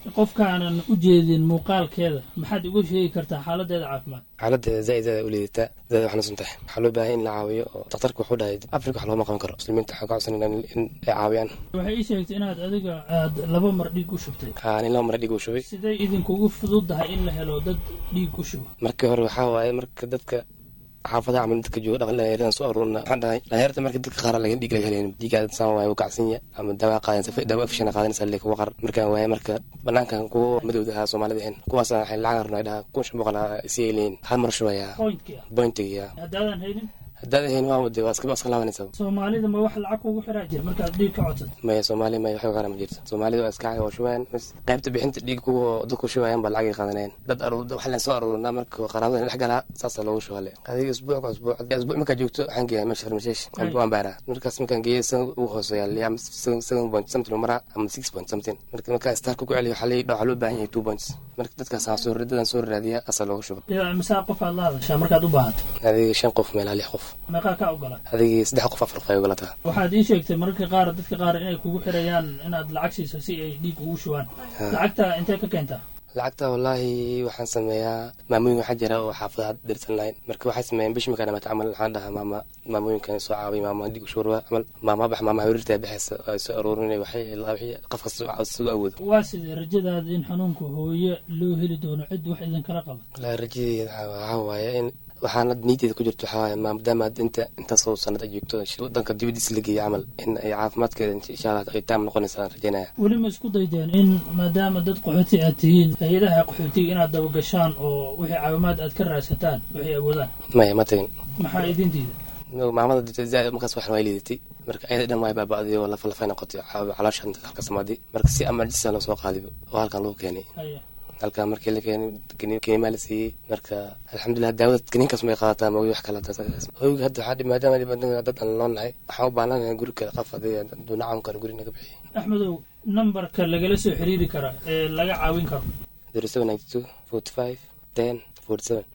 qofkaanan u jeedin muuqaalkeeda maxaad uga sheegi kartaa xaaladeeda caafimaad xaaladeeda zaaid zaaid u liidataa zaaid u xanuunsan tahay waxaa loo baahay in la caawiyo oo daktarka wuxuu dhahay afrika wax looma qaban karo muslimiinta waxaa ka codsanayna in ay caawiyaan waxay ii sheegtay inaad adiga aad laba mar dhiig u shubtay haa nin laba mara dhiig uu shubay siday idinkugu fududahay in la helo dad dhiig u shuba markii hore waxaa waaye marka dadka xaafadaha camal dadka jooga dhaqan dhalinyaradan soo aruurina waxaan dhahay dhalinyarta marka dadka qaar laga dhiig laga helayn dhiigaada saan waaye wuu kacsanya ama dawaa qaadan dawaa afishana qaadanaysa lee kuwa qar markaan waaye marka banaankan kuwa madowda ahaa soomaalida ahayn kuwaas waxay lacag rabnaa dhaha kun shan boqol si ay leeyihin hal mar shubayaa pointka bointiga haddaadan haynin haddaad ahayn waa wade waa iska iska laabanaysa soomaalida ma wax lacag kugu xiraa jir markaad dhiig ka codsad maya soomaali maya waxba qaran ma jirto soomaalida waa iska waa shubaan bas qaybta bixinta dhiig kuwa dadku shubayaan baa lacagay qaadanayaan dad aruur waxaan soo aruurinaa marka qaraabada dhex galaa saasaa loogu shubale adiga isbuuc ka isbuuc isbuuc markaa joogto waxaan geeyaa meesha farmasheesh waan baaraa markaas markaan geeyo isaga ugu hooseeya ama seven point something maraa ama six point something marka markaa starka ku celiyo waxaa waxaa loo baahan yahay two points marka dadkaas aan soo dadan soo raadiya asaa loogu shuba yaa misaa qof aad la hadashaa markaad u baahato adiga shan qof meelaa lix qof meeqaa ka ogola adigii saddex qof afar qof ay ogolataa waxaad ii sheegtay mararka qaar dadka qaar inay kugu xirayaan inaad lacag siiso si ay dhiig ugu shubaan lacagta intee ka keentaa lacagta wallaahi waxaan sameeyaa maamooyin waxaa jira oo xaafadaha dirsan lahayn marka waxay sameeyaan bishi markaa dhamaata camal waxaan dhahaa maama maamooyinkan soo caawiy maama dhiig ushurwa camal maama bax maama hawrirtaa baxaysa ay soo aruurinay waxay wixii qof kasta soo awoodo waa sidee rajadaada in xanuunka hooye loo heli doono cid wax idinkala qaban wallaahi rajadeeda waxaa waaye in waxaana niyadeeda ku jirto waxaa waaye maadaama inta intaasoo sanad ay joogto wadanka dibadiisa la geeya camal in ay caafimaadkeeda insha allah ay taam noqonaysa aan rajaynaya weli ma isku daydeen in maadaama dad qaxooti aad tihiin hay-adaha qaxootiga inaad dabagashaan oo wixii caawimaad aad ka raadsataan waxay awoodaan maya ma tagin maxaa idin diida maamada zaaid markaas waxan waa liidatay marka ayada dhan waay baaba'day oo lafa lafay noqotay caloosha halka samaadi marka si emergency loo soo qaadiba oo halkan lagu keenay haya halkaa markii la keenay kenimaa la siiyey marka alxamdulilah daawada kaniinkaas may qaadataa moogi wax kale hoyga hadda waxaa maadaama dhibaatada dad aan loo nahay waxaan u baahnaanahay guri kale qof adiga hadduu nacam karo guri naga bixiy axmedow nambarka lagala soo xiriiri kara ee laga caawin karo zero seven ninety two forty five ten forty seven